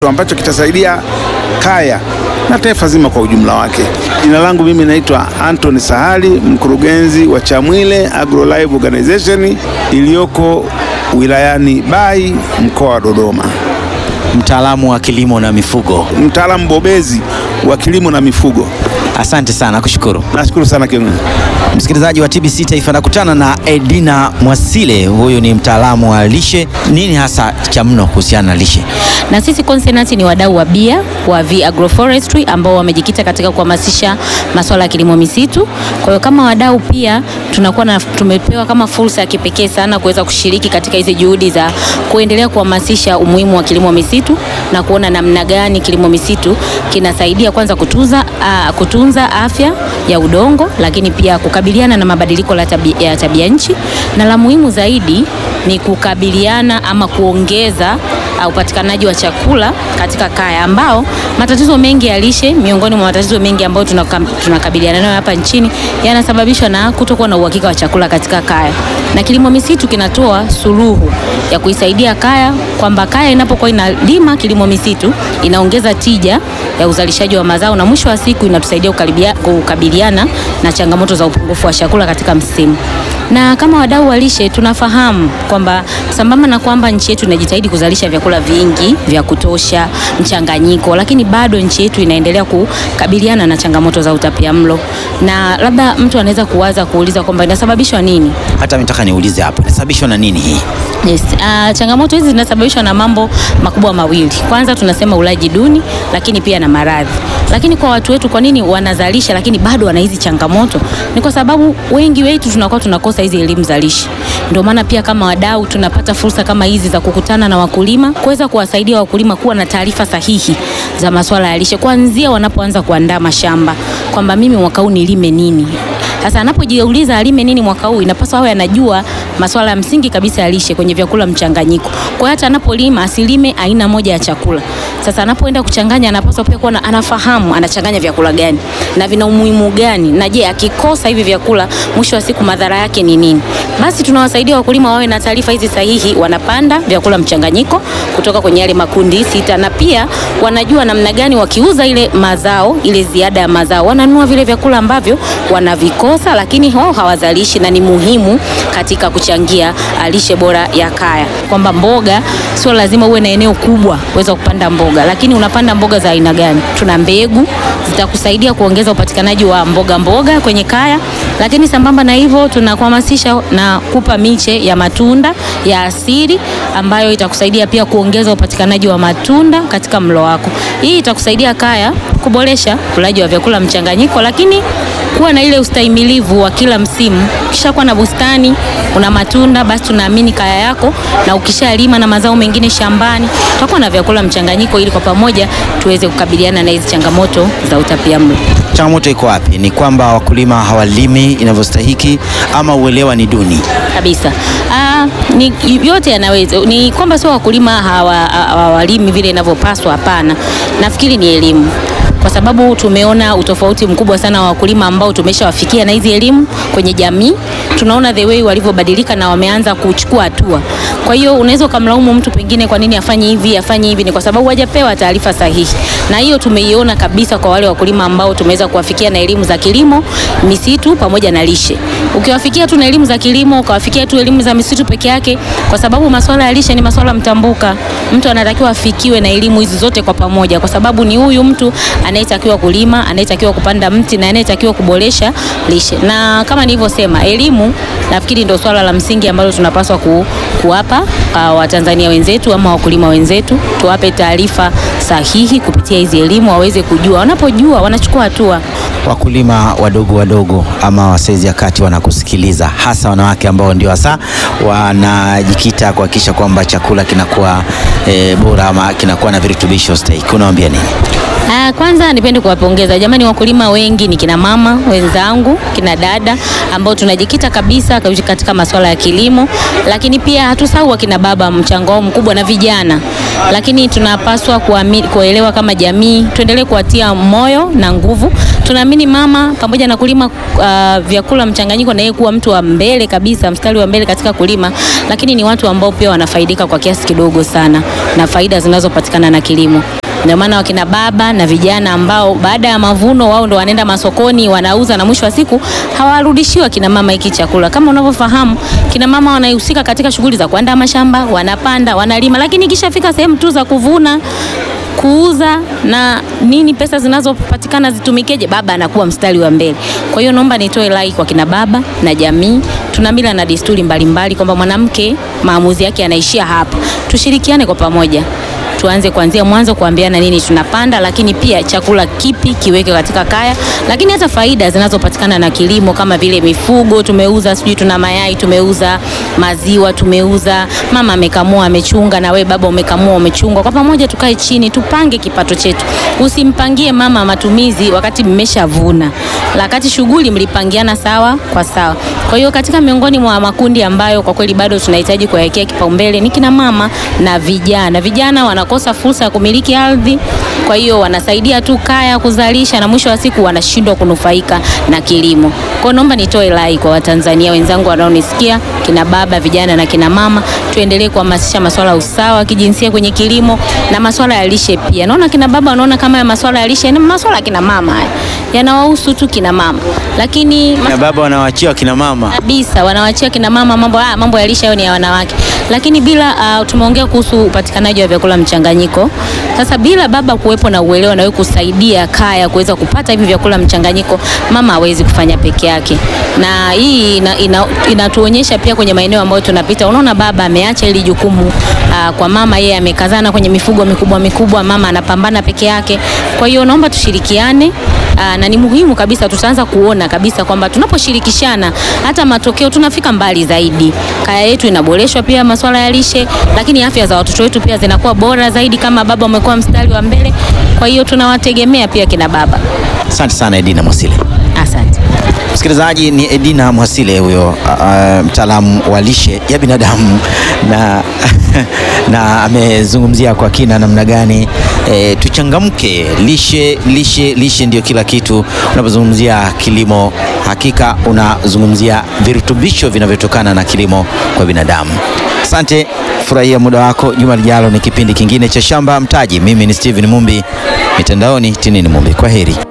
ambacho kitasaidia kaya na taifa zima kwa ujumla wake. Jina langu mimi naitwa Anthony Sahali, mkurugenzi wa Chamwile Agro Live Organization iliyoko wilayani Bai, mkoa wa Dodoma, mtaalamu wa kilimo na mifugo. mtaalamu bobezi wa kilimo na mifugo. Asante sana, kushukuru. Nashukuru sana kiongozi. Msikilizaji wa TBC Taifa, nakutana na Edina Mwasile, huyu ni mtaalamu wa lishe. Nini hasa cha mno kuhusiana na lishe? Na sisi Consonant ni wadau wa bia wa V Agroforestry ambao wamejikita katika kuhamasisha masuala ya kilimo misitu. Kwa hiyo kama wadau pia tunakuwa na tumepewa kama fursa ya kipekee sana kuweza kushiriki katika hizi juhudi za kuendelea kuhamasisha umuhimu wa kilimo misitu na kuona namna gani kilimo misitu kinasaidia kwanza kutunza, uh, kutunza afya ya udongo, lakini pia kukabiliana na mabadiliko la tabi, ya tabia nchi na la muhimu zaidi ni kukabiliana ama kuongeza uh, upatikanaji wa chakula katika kaya ambao matatizo mengi ya lishe, miongoni mwa matatizo mengi ambayo tunaka- tunakabiliana nayo hapa nchini yanasababishwa na kutokuwa na uhakika wa chakula katika kaya, na kilimo misitu kinatoa suluhu ya kuisaidia kaya, kwamba kaya inapokuwa inalima kilimo misitu inaongeza tija ya uzalishaji wa mazao na mwisho wa siku inatusaidia kukaribia- kukabiliana na changamoto za upungufu wa chakula katika msimu. Na kama wadau wa lishe tunafahamu kwamba sambamba na kwamba nchi yetu inajitahidi kuzalisha vyakula vingi vya kutosha, mchanganyiko, lakini bado nchi yetu inaendelea kukabiliana na changamoto za utapiamlo, na labda mtu anaweza kuwaza kuuliza kwamba inasababishwa nini? Hata mitaka niulize hapa, inasababishwa na nini hii? Yes. Uh, changamoto hizi zinasababishwa na mambo makubwa mawili. Kwanza tunasema ulaji duni, lakini pia na maradhi. Lakini kwa watu wetu, kwa nini wanazalisha lakini bado wana hizi changamoto? Ni kwa sababu wengi wetu tunakuwa tunakosa hizi elimu za lishe. Ndio maana pia kama wadau tunapata fursa kama hizi za kukutana na wakulima, kuweza kuwasaidia wakulima kuwa na taarifa sahihi za masuala ya lishe kuanzia wanapoanza kuandaa mashamba, kwamba mimi mwaka huu nilime nini sasa anapojiuliza alime nini mwaka huu, inapaswa awe anajua masuala ya msingi kabisa ya lishe kwenye vyakula mchanganyiko. Kwa hiyo hata anapolima asilime aina moja ya chakula. Sasa anapoenda kuchanganya, anapaswa pia kuwa na- anafahamu anachanganya vyakula gani na vina umuhimu gani, na je, akikosa hivi vyakula, mwisho wa siku madhara yake ni nini? Basi tunawasaidia wakulima wawe na taarifa hizi sahihi, wanapanda vyakula mchanganyiko kutoka kwenye yale makundi sita, na pia wanajua namna gani wakiuza ile mazao, ile ziada ya mazao, wananunua vile vyakula ambavyo wanavikosa, lakini wao hawazalishi, na ni muhimu katika kuchangia ah, lishe bora ya kaya, kwamba mboga sio lazima uwe na eneo kubwa uweza kupanda mboga, lakini unapanda mboga za aina gani? Tuna mbegu zitakusaidia kuongeza upatikanaji wa mboga mboga kwenye kaya, lakini sambamba na hivyo tunakuhamasisha na kupa miche ya matunda ya asili ambayo itakusaidia pia kuongeza upatikanaji wa matunda katika mlo wako. Hii itakusaidia kaya kuboresha ulaji wa vyakula mchanganyiko, lakini kuwa na ile ustahimilivu wa kila msimu. Ukishakuwa na bustani una matunda, basi tunaamini kaya yako, na ukishalima na mazao mengine shambani, tutakuwa na vyakula mchanganyiko, ili kwa pamoja tuweze kukabiliana na hizi changamoto za utapiamlo. Changamoto iko wapi? Ni kwamba wakulima hawalimi inavyostahiki ama uelewa ni duni? kabisa. Ah, ni yote yanaweza, ni kwamba sio wakulima hawa- hawalimi vile inavyopaswa. Hapana, nafikiri ni elimu kwa sababu tumeona utofauti mkubwa sana wa wakulima ambao tumeshawafikia na hizi elimu kwenye jamii. Tunaona the way walivyobadilika na wameanza kuchukua hatua. Kwa hiyo unaweza ukamlaumu mtu pengine kwa nini afanye hivi afanye hivi, ni kwa sababu hajapewa taarifa sahihi, na hiyo tumeiona kabisa kwa wale wakulima ambao tumeweza kuwafikia na elimu za kilimo, misitu pamoja na lishe. Ukiwafikia tu na elimu za kilimo, ukawafikia tu elimu za misitu peke yake, kwa sababu masuala ya lishe ni masuala mtambuka. Mtu anatakiwa afikiwe na elimu hizi zote kwa pamoja, kwa sababu ni huyu mtu anayetakiwa kulima, anayetakiwa kupanda mti na anayetakiwa kuboresha lishe. Na kama nilivyosema, elimu nafikiri ndio swala la msingi ambalo tunapaswa ku, kuwapa uh, Watanzania wenzetu ama wakulima wenzetu, tuwape taarifa sahihi kupitia hizi elimu, waweze kujua. Wanapojua wanachukua hatua. Wakulima wadogo wadogo ama wa saizi ya kati wanakusikiliza, hasa wanawake ambao ndio hasa wanajikita kuhakikisha kwamba chakula kinakuwa e, bora ama kinakuwa na virutubisho stahiki. Unawaambia nini? Ah, kwanza nipende kuwapongeza jamani, wakulima wengi ni kina mama wenzangu, kina dada ambao tunajikita kabisa katika masuala ya kilimo, lakini pia hatusahau wakina baba, mchango wao mkubwa na vijana, lakini tunapaswa kuami- kuelewa kama jamii tuendelee kuwatia moyo na nguvu. Tunaamini tunaamini mama pamoja na kulima uh, vyakula mchanganyiko na yeye kuwa mtu wa mbele kabisa, mstari wa mbele katika kulima, lakini ni watu ambao pia wanafaidika kwa kiasi kidogo sana na faida zinazopatikana na kilimo. Ndio maana wakina baba na vijana ambao baada ya mavuno wao ndo wanaenda masokoni wanauza, na mwisho wa siku hawarudishiwa kina mama hiki chakula. Kama unavyofahamu, kina mama wanahusika katika shughuli za kuandaa mashamba, wanapanda, wanalima, lakini ikishafika sehemu tu za kuvuna kuuza na nini, pesa zinazopatikana zitumikeje, baba anakuwa mstari wa mbele. Kwa hiyo naomba nitoe rai kwa kina baba na jamii. Tuna mila na desturi mbalimbali kwamba mwanamke maamuzi yake yanaishia hapa. Tushirikiane kwa pamoja tuanze kuanzia mwanzo kuambiana nini tunapanda, lakini pia chakula kipi kiweke katika kaya, lakini hata faida zinazopatikana na kilimo kama vile mifugo tumeuza, sijui tuna mayai tumeuza, maziwa tumeuza, mama amekamua amechunga, na we baba umekamua umechunga. Kwa pamoja tukae chini tupange kipato chetu. Usimpangie mama matumizi wakati mmeshavuna, wakati shughuli mlipangiana sawa kwa sawa. Kwa hiyo katika miongoni mwa makundi ambayo kwa kweli bado tunahitaji kuwawekea kipaumbele ni kina mama na vijana. Vijana wanakosa fursa ya kumiliki ardhi, kwa hiyo wanasaidia tu kaya kuzalisha, na mwisho wa siku wanashindwa kunufaika na kilimo. Kwa hiyo naomba nitoe rai kwa Watanzania wenzangu wanaonisikia, kina baba, vijana na kina mama, tuendelee kuhamasisha masuala ya usawa wa kijinsia kwenye kilimo na masuala ya lishe pia. Naona kina baba wanaona kama ya masuala ya lishe ni masuala ya kina mama haya yanawahusu tu kina mama, lakini Na baba wanawaachia kina mama. kabisa wanawachia kina mama mambo ah, mambo ya lishe hayo ni ya wanawake, lakini bila uh, tumeongea kuhusu upatikanaji wa vyakula mchanganyiko. Sasa bila baba kuwepo na uelewa na wewe kusaidia kaya kuweza kupata hivi vyakula mchanganyiko, mama hawezi kufanya peke yake, na hii ina, ina, inatuonyesha pia kwenye maeneo ambayo tunapita. Unaona baba ameacha hili jukumu uh, kwa mama, yeye amekazana kwenye mifugo mikubwa mikubwa, mama anapambana peke yake. Kwa hiyo naomba tushirikiane Aa, na ni muhimu kabisa, tutaanza kuona kabisa kwamba tunaposhirikishana hata matokeo tunafika mbali zaidi. Kaya yetu inaboreshwa pia masuala ya lishe, lakini afya za watoto wetu pia zinakuwa bora zaidi kama baba umekuwa mstari wa mbele. Kwa hiyo tunawategemea pia kina baba. Asante sana Edina Mwasile. Asante. Msikilizaji, ni Edina Mwasile huyo, uh, mtaalamu wa lishe ya binadamu na, na amezungumzia kwa kina namna gani e, tuchangamke. Lishe, lishe, lishe ndio kila kitu. Unapozungumzia kilimo, hakika unazungumzia virutubisho vinavyotokana na kilimo kwa binadamu. Asante, furahia muda wako. Juma lijalo ni kipindi kingine cha Shamba Mtaji. Mimi ni Steven Mumbi, mitandaoni Tinini Mumbi. Kwa heri.